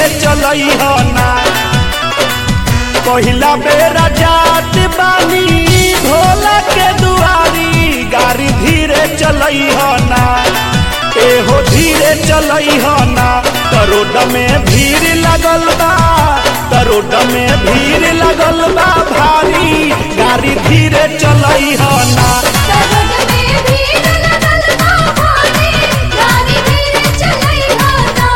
धीरे चलई हो ना पहिला बेरा जात बानी भोला के दुआरी गाड़ी धीरे चलई हो ना एहो धीरे चलई हो ना करोड में भीड़ लगल बा करोड में भीड़ लगल बा भारी गाड़ी धीरे चलई हो ना सरोद में भीड़ लगल बा भारी, गाड़ी धीरे चलई हो ना।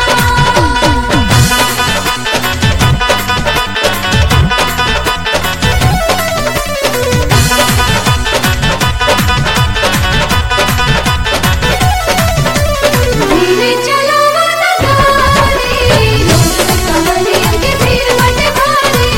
धीरे चलावा ना गाड़ी, लोग कमरिया के भीड़ बटे भारी।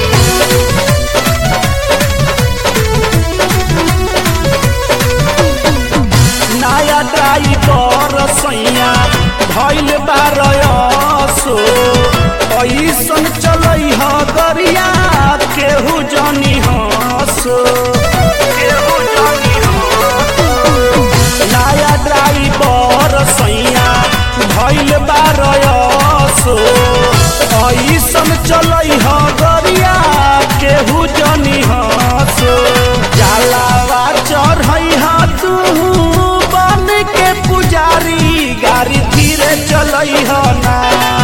नया ड्राइवर सैया भइल बारसो ऐसन चलै ह गरिया केहू जानी हसो केहू जानी हसो नया ड्राइवर सैया भइल बारसो ऐसन चलै ह गरिया केहू जानी हसो जलावा चढ़ै ह तू बन के पुजारी गाड़ी धीरे चलै ह ना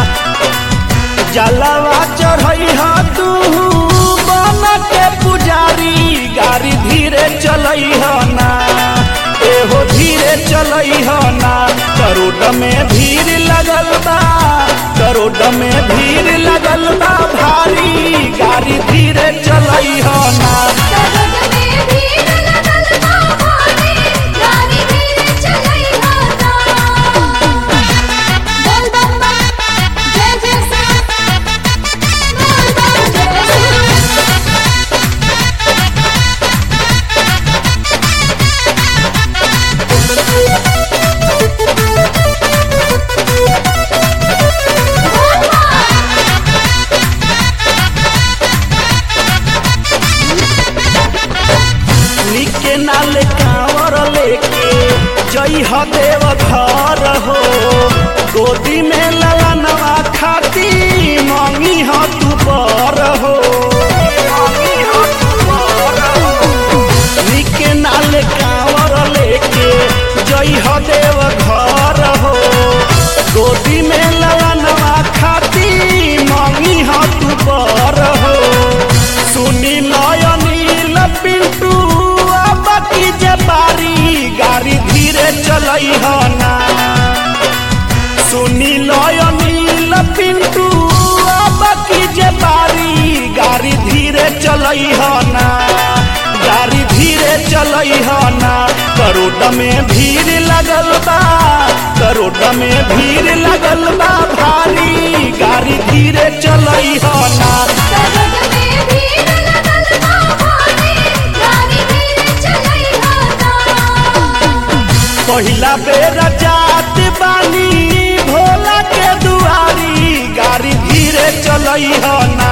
जलवा चढ़ै ह तू बन के पुजारी गाड़ी धीरे चलै ह ना एहो धीरे चलै ह ना करोड़ में भीड़ लगल बा करोड़ में भीड़ लगल बा भारी गाड़ी धीरे चलै ह ना सरोद में भीड़ लगल बा भारी, गाड़ी धीरे चलई हो ना। बोल बम बम, जय जय शिव। बोल बम जय शिव। निके नाले कांवर लेके जई ह देव घर हो गोदी में ललनवा खाती मंगी ह तू बर हो निके नाले कांवर लेके जई ह देव घर हो गोदी में ललनवा खाती मंगी ह तू बर हो सुनी नयनील पिंटू अब की जे बारी गाड़ी धीरे चलई ह ना सुनी नयनील पिंटू अब की जे बारी गाड़ी धीरे चलई ह ना गाड़ी धीरे चलई ह ना करोड़ में भीड़ लगल बा करोड़ में भीड़ लगल बा भारी गाड़ी धीरे चलई ह ना सरोद में भीड़ लगल बा भारी, गाड़ी धीरे चलई हो ना। पहिला बेर जात बानी भोला के दुआरी गाड़ी धीरे चलई ह ना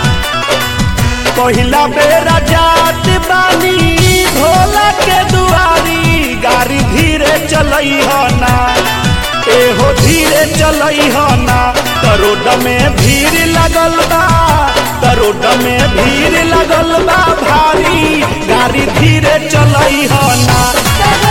पहिला बेर जात बानी भोला के दुआरी गाड़ी धीरे चलई ह ना एहो धीरे चलई ह ना करोड़ में भीड़ लगल बा करोड़ में भीड़ लगल बा भारी गाड़ी धीरे चलई ह ना सरोद